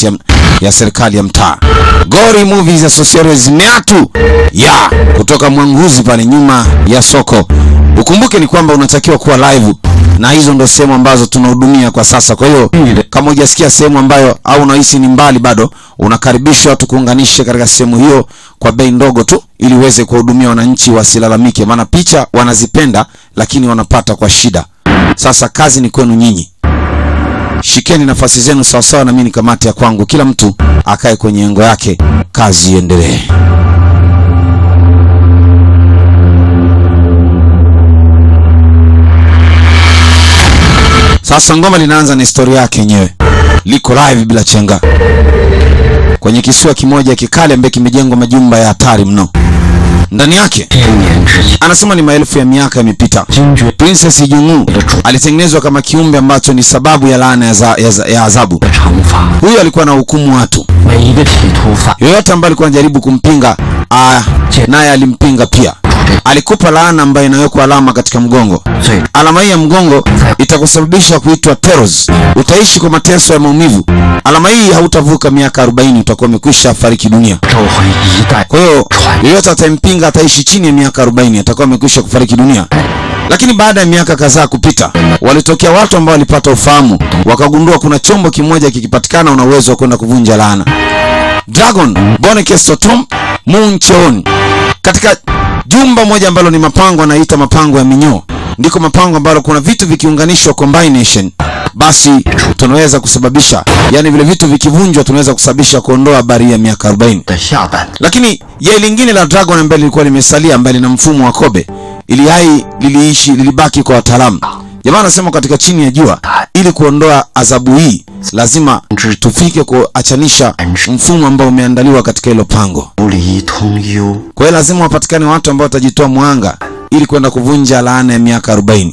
ya, ya serikali ya mtaa. Gori Movies Associates Meatu ya kutoka Mwanguzi pale nyuma ya soko. Ukumbuke ni kwamba unatakiwa kuwa live na hizo ndo sehemu ambazo tunahudumia kwa sasa. Kwa hiyo kama hujasikia sehemu ambayo au unahisi ni mbali bado, unakaribishwa tukuunganishe katika sehemu hiyo kwa bei ndogo tu, ili uweze kuwahudumia wananchi wasilalamike, maana picha wanazipenda lakini wanapata kwa shida. Sasa kazi ni kwenu nyinyi, shikeni nafasi zenu sawasawa, na mimi ni kamati ya kwangu, kila mtu akae kwenye engo yake, kazi iendelee. Sasa ngoma linaanza na historia yake yenyewe, liko live bila chenga kwenye kisiwa kimoja kikale ambaye kimejengwa majumba ya hatari mno. Ndani yake 千年之前， anasema ni maelfu ya miaka yamepita. 精绝 Princess Jungu alitengenezwa kama kiumbe ambacho ni sababu ya laana ya, za, ya, za- ya adhabu. 的惩罚， Huyu alikuwa na hukumu watu, 每一个企图犯 yoyote ambaye alikuwa anajaribu kumpinga ah, naye alimpinga pia. Alikupa laana ambayo inawekwa alama katika mgongo. 最 Alama hii ya mgongo itakusababisha kuitwa teros. Utaishi kwa mateso ya maumivu. Alama hii hautavuka miaka 40, utakuwa umekwisha fariki dunia. 都会一代 Kwa hiyo yeyote atempinga ataishi chini ya miaka 40, atakuwa amekwisha kufariki dunia. Lakini baada ya miaka kadhaa kupita, walitokea watu ambao walipata ufahamu, wakagundua kuna chombo kimoja kikipatikana, una uwezo wa kwenda kuvunja laana. Dragon Bonekestotom Muncheon, katika jumba moja ambalo ni mapango, anaita mapango ya minyoo, ndiko mapango ambalo kuna vitu vikiunganishwa combination, basi tunaweza kusababisha, yani vile vitu vikivunjwa, tunaweza kusababisha kuondoa habari ya miaka 40 的下半， lakini yai lingine la dragon ambaye lilikuwa limesalia ambaye lina mfumo wa kobe ili hai liliishi lilibaki kwa wataalamu jamaa anasema katika chini ya jua ili kuondoa adhabu hii lazima tufike kuachanisha mfumo ambao umeandaliwa katika hilo pango 无离通幽， kwa hiyo lazima wapatikane watu ambao watajitoa mwanga ili kwenda kuvunja laana ya miaka 40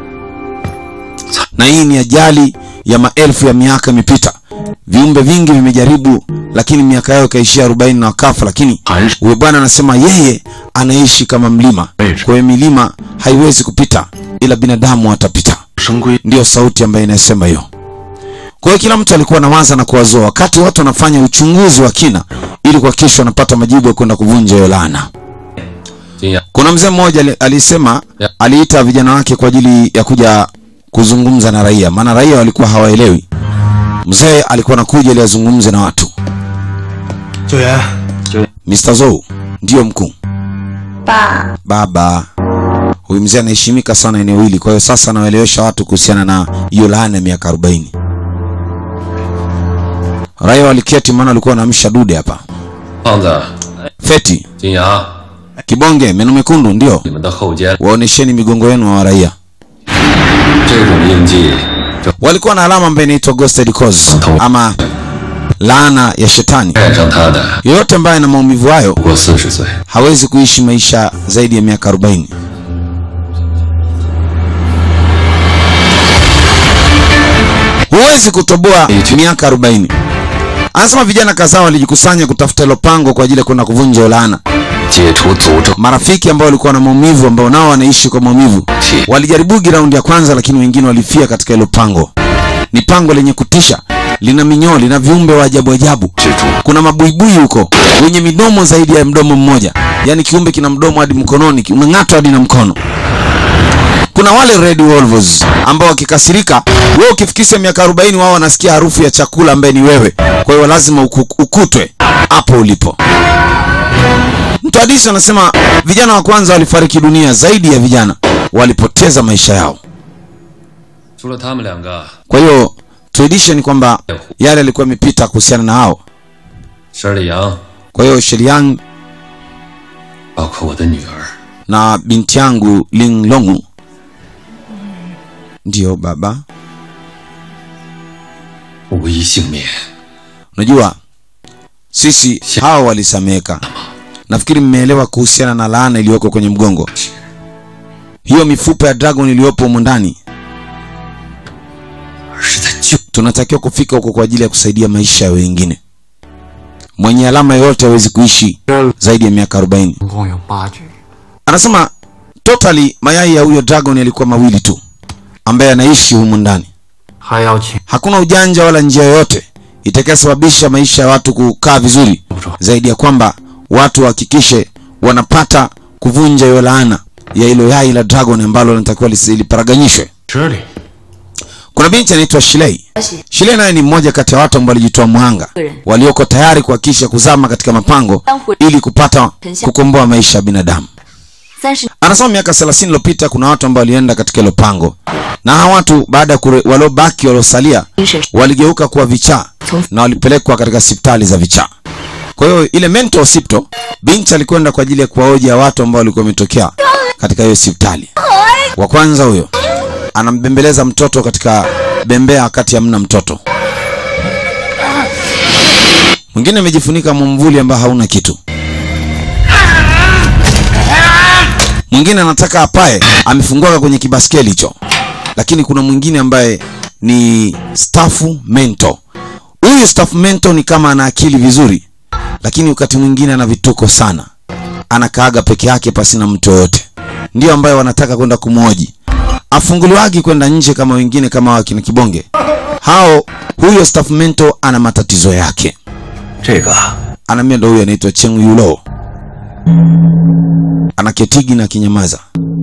na hii ni ajali ya maelfu ya miaka imepita viumbe vingi vimejaribu lakini miaka yao ikaishia 40 na wakafa lakini 还是 huyo bwana anasema yeye anaishi kama mlima kwa hiyo milima haiwezi kupita ila binadamu watapita 生归 ndiyo sauti ambayo inasema hiyo kwa hiyo kila mtu alikuwa anawaza na kuwazoa wakati watu wanafanya uchunguzi wa kina ili kuhakikisha wanapata majibu ya kwenda kuvunja hiyo laana 金阳， kuna mzee mmoja ali- alisema Ya. aliita vijana wake kwa ajili ya kuja kuzungumza na raia maana raia walikuwa hawaelewi mzee alikuwa anakuja ili azungumze na watu 九元， Mr. Zou ndiyo mkuu 爸， baba huyu mzee anaheshimika sana eneo hili kwa hiyo sasa anawaelewesha watu kuhusiana na hiyo laana ya miaka 40 raia waliketi maana walikuwa wanaamsha dude hapa 胖子， feti 金阳， kibonge meno mekundu ndio 你们的后肩， waonesheni migongo yenu wa raia 这种印记，就 walikuwa na alama ambayo inaitwa ghosted cause ama laana ya shetani 带上他的， yoyote ambaye ana maumivu hayo 不过四十岁， hawezi kuishi maisha zaidi ya miaka 40 huwezi kutoboa miaka 40 anasema vijana kadhaa walijikusanya kutafuta hilo pango kwa ajili ya kwenda kuvunja hiyo laana 解除诅咒， marafiki ambao walikuwa na maumivu ambao nao wanaishi kwa maumivu walijaribugi raundi ya kwanza lakini wengine walifia katika hilo pango ni pango lenye kutisha lina minyoo lina viumbe wa ajabu ajabu 蜘蛛， kuna mabuibui huko wenye midomo zaidi ya mdomo mmoja yaani kiumbe kina mdomo hadi mkononi ki- unang'atwa hadi na mkono kuna wale red wolves ambao wakikasirika wewe ukifikisha miaka 40 wao wanasikia harufu ya chakula ambaye ni wewe kwa hiyo lazima uku, ukutwe hapo ulipo mtu hadisi anasema vijana wa kwanza walifariki dunia zaidi ya vijana walipoteza maisha yao 除了他们两个， kwa hiyo tradition ni kwamba yale yalikuwa yamepita kuhusiana na hao 申里阳， kwa hiyo sheliang 包括我的女儿， na binti yangu Ling Longu. Ndiyo baba, 无一幸免。 unajua sisi hawa walisameka. Nafikiri mmeelewa kuhusiana na laana iliyoko kwenye mgongo, hiyo mifupa ya dragon iliyopo humu ndani. 而是在救 Tunatakiwa kufika huko kwa ajili ya kusaidia maisha ya wengine. Mwenye alama yoyote hawezi kuishi zaidi ya miaka 40. 总共有八具， Anasema totally mayai ya huyo dragon yalikuwa mawili tu ambaye anaishi humu ndani. 还要请 hakuna ujanja wala njia yoyote itakayosababisha maisha ya watu kukaa vizuri zaidi ya kwamba watu wahakikishe wanapata kuvunja hiyo laana ya hilo yai la dragon ambalo linatakiwa lisi- liparaganyishwe 这里 kuna binti anaitwa Shilei. Shilei naye ni mmoja kati ya watu ambao walijitoa mhanga walioko tayari kuhakikisha kuzama katika mapango ili kupata kukomboa maisha ya binadamu. 三十 Anasema miaka 30 iliyopita kuna watu ambao walienda katika hilo pango, na hawa watu baada ya kure- waliobaki waliosalia 精神 waligeuka kuwa vichaa na walipelekwa katika hospitali za vichaa. Kwa hiyo ile mental hospital, binti alikwenda kwa ajili ya kuwaoja watu ambao walikuwa wametokea katika hiyo hospitali. Wa kwanza huyo anambembeleza mtoto katika bembea wakati hamna mtoto. Mwingine amejifunika mwamvuli ambao hauna kitu. Mwingine anataka apae, amefunguka kwenye kibaskeli hicho. Lakini kuna mwingine ambaye ni staff mentor. Huyu staff mentor ni kama ana akili vizuri, lakini wakati mwingine ana vituko sana. Anakaaga peke yake pasina mtu yoyote. Ndio ambaye wanataka kwenda kumwoji. Afunguliwagi kwenda nje kama wengine kama wakina Kibonge. Hao huyo staff mentor ana matatizo yake. 这个 Anaambia ndo huyo anaitwa Cheng Yulo. Anaketigi na kinyamaza.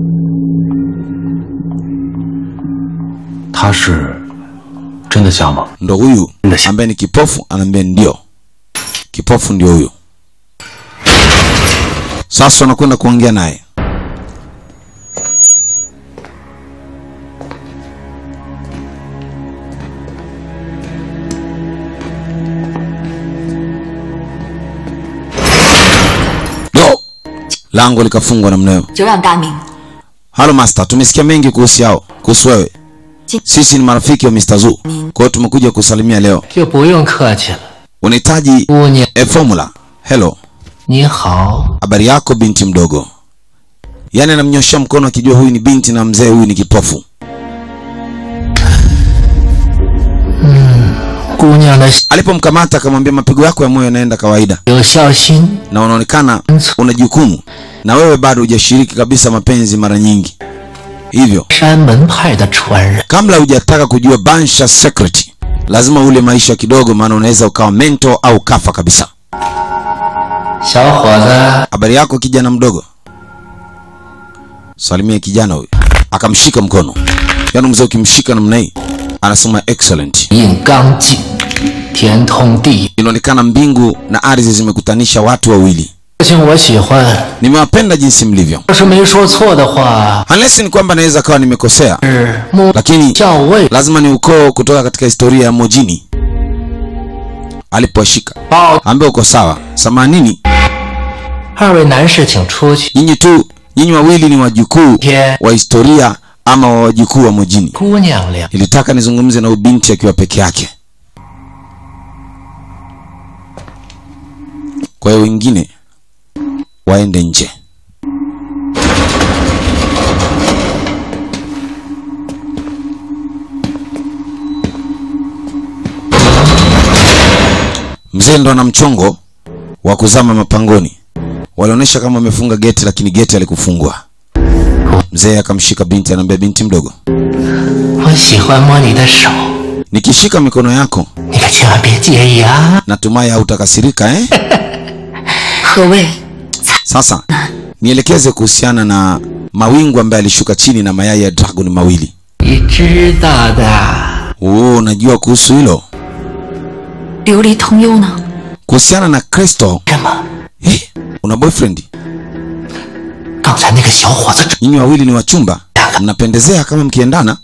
他是真的像吗？ ndo huyu Ndio. ambaye ni kipofu anaambia ndio kipofu ndio huyu sasa wanakwenda kuongea naye do lango likafungwa namna hiyo 久仰大名， halo master tumesikia mengi kuhusu yao kuhusu wewe Ji- sisi ni marafiki wa Mr. Zu kwa hiyo tumekuja kusalimia leo 就不用客气了， unahitaji 姑娘 a formula hello 你好， habari yako binti mdogo yaani anamnyoshea mkono akijua huyu ni binti na mzee huyu ni kipofu 姑娘的 alipomkamata akamwambia mapigo yako ya moyo yanaenda kawaida 有孝心， na unaonekana una jukumu na wewe bado hujashiriki kabisa mapenzi mara nyingi hivyo 山门派的传人， kabla hujataka kujua bansha secret lazima ule maisha kidogo maana unaweza ukawa mento au kafa kabisa 小伙子， habari yako kijana mdogo salimia kijana huyu akamshika mkono yaani mzee ukimshika namna hii anasema excellent 引刚劲，天通地。 inaonekana mbingu na ardhi zimekutanisha watu wawili 事情我喜欢， nimewapenda jinsi mlivyo 要是没说错的话， unless ni kwamba naweza kawa nimekosea 是木 lakini 校尉 lazima ni ukoo kutoka katika historia ya mojini alipowashika 报。 ambaye uko sawa samanini 二位男士请出去。 nyinyi tu nyinyi wawili ni wajukuu Yeah. wa historia ama wa wajukuu wa mojini 姑娘俩， nilitaka nizungumze na ubinti akiwa peke yake kwa hiyo wengine waende nje mzee ndo ana mchongo wa kuzama mapangoni walionyesha kama wamefunga geti lakini geti alikufungwa mzee akamshika binti anaambia binti mdogo 我喜欢摸你的手， nikishika mikono yako 你可千万别介意啊！ natumai hautakasirika eh? 何谓 Sasa nielekeze kuhusiana na mawingu ambaye alishuka chini na mayai ya dragon mawili. 你知道的， Oh, unajua kuhusu hilo? 琉璃通幽呢？ Kuhusiana na Crystal, 什么？ eh, una boyfriend? 刚才那个小伙子 Nyinyi wawili ni wachumba, mnapendezea kama mkiendana,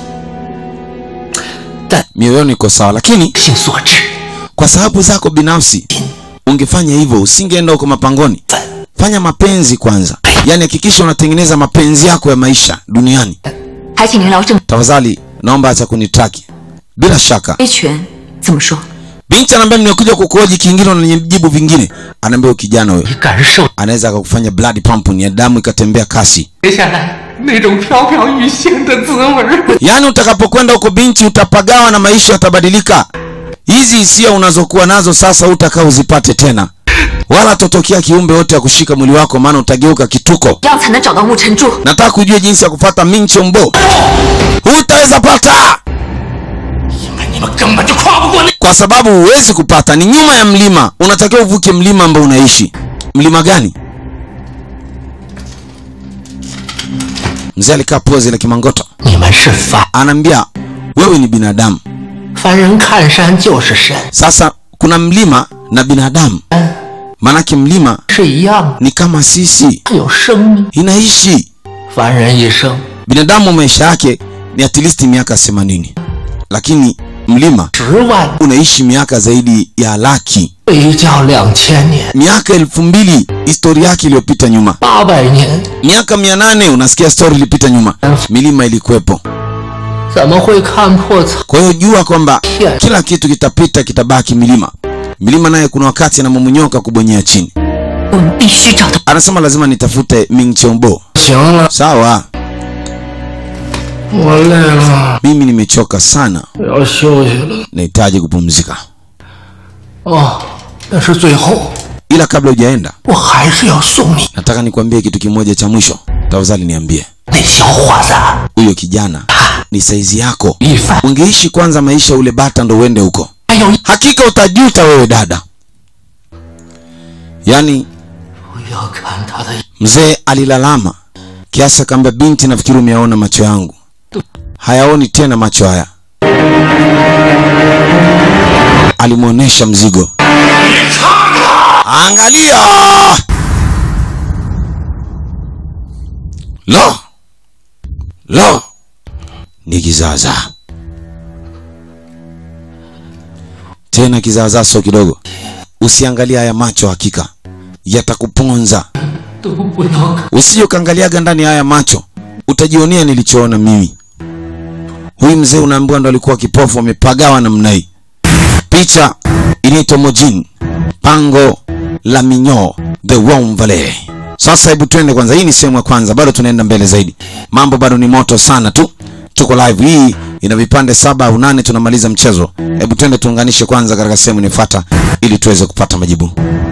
但 mioyoni iko sawa, lakini 性所致， kwa sababu zako binafsi ungefanya hivyo, usingeenda huko mapangoni. Fanya mapenzi kwanza, yaani hakikisha unatengeneza mapenzi yako ya maisha duniani. 还请您聊正 Tafadhali naomba acha kunitraki. Bila shaka 规权怎么说？ binti anaambia nimekuja kukuoji kingine, unanijibu vingine. Anaambia huyu kijana huyo 你感受 anaweza akakufanya blood pump, ni ya damu ikatembea kasi. 接下来那种飘飘欲仙的滋味儿。 Yaani utakapokwenda huko binti, utapagawa na maisha yatabadilika. Hizi hisia unazokuwa nazo sasa utakaa uzipate tena, wala totokea kiumbe wote ya kushika mwili wako, maana utageuka kituko. 这样才能找到沐尘柱。 Nataka kujua jinsi ya kupata Minchombo, hutaweza pata. 因为你们根本就跨跨不过那 kwa sababu huwezi kupata, ni nyuma ya mlima. Unatakiwa uvuke mlima ambao unaishi. Mlima gani? Mzee alikaa pozi la kimangoto, 你们是凡 anaambia wewe ni binadamu. 凡人看山就是神， Sasa kuna mlima na binadamu, maanake mlima 是一样的， ni kama sisi, 它有生命。 inaishi. 凡人一生 Binadamu maisha yake ni at least miaka 80, lakini mlima 十万， unaishi miaka zaidi ya laki, 一叫两千年， miaka elfu mbili historia yake iliyopita nyuma, 八百年， miaka mia nane unasikia story ilipita nyuma, milima ilikuwepo. 怎么会看破苍 Kwa hiyo jua kwamba 天？ kila kitu kitapita, kitabaki milima. Milima naye kuna wakati anamomonyoka kubonyea chini. 我们必须找到 Anasema lazima nitafute Ming Chombo. 行了， Sawa, 我累了， mimi nimechoka sana, 我要休息了。 nahitaji kupumzika. 哦，那是最后， Ila kabla hujaenda, 我还是要送你 nataka nikwambie kitu kimoja cha mwisho. Tafadhali niambie, 那小伙子 huyo kijana ni saizi yako? 一凡， Ungeishi kwanza maisha ule bata ndo uende huko, 还有一 hakika utajuta wewe dada. Yaani 不要看他的 mzee alilalama kiasi akaambia, binti, nafikiri umeyaona macho yangu, hayaoni tena macho haya. Alimwonyesha mzigo, angalia. Lo, lo, ni kizaazaa tena, kizaazaa sio kidogo. Usiangalia haya macho, hakika yatakuponza. 都不要看。 Usije ukaangaliaga ndani ya haya macho, utajionea nilichoona mimi. Huyu mzee unaambiwa ndo alikuwa kipofu, amepagawa namna hii. Picha inaitwa Mojin, pango la Minyo, the Wom Valley. Sasa hebu twende kwanza, hii ni sehemu ya kwanza, bado tunaenda mbele zaidi. Mambo bado ni moto sana tu, tuko live. Hii ina vipande saba au nane, tunamaliza mchezo. Hebu twende tuunganishe kwanza katika sehemu inayofuata ili tuweze kupata majibu.